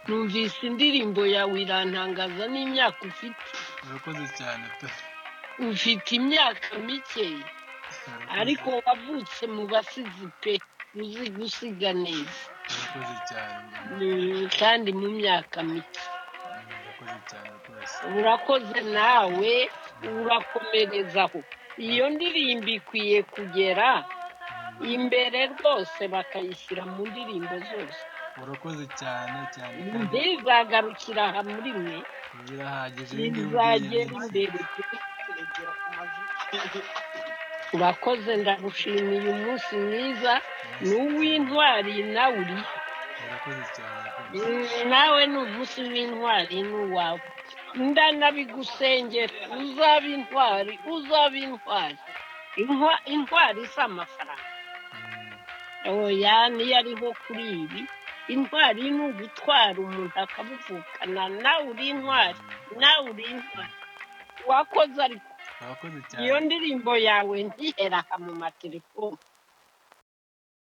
Numvise indirimbo yawe irantangaza n'imyaka ufite. urakoze cyane pe Ufite imyaka mike Urakoze- ariko wavutse mu basizi pe uzi gusiga neza urakoze cyane mama. Mm, kandi mu myaka mike. urakoze cyane rwose Urakoze nawe urakomerezaho. Iyo ndirimbo ikwiye kugera imbere rwose bakayishyira mu ndirimbo zose. urakoze cyane cyane kandi Ntizagarukira aha muri mwe birahagije bizagera imbere bigera ku mazu. urakoze ndagushimiye umunsi mwiza ni uw'intwari nawe uri urakoze cyane rwose nawe ni umunsi w'intwari ni uwawe ndanabigusengera uzaba intwari uzaba intwari Intwa- intwari si amafaranga Mm, oya niyo ariho kuri ibi intwari ni ugutwara umuntu akamuvukana nawe uri intwari nawe uri intwari wakoze ariko urakoze cyane iyo ndirimbo yawe ntihera aha mu matelefone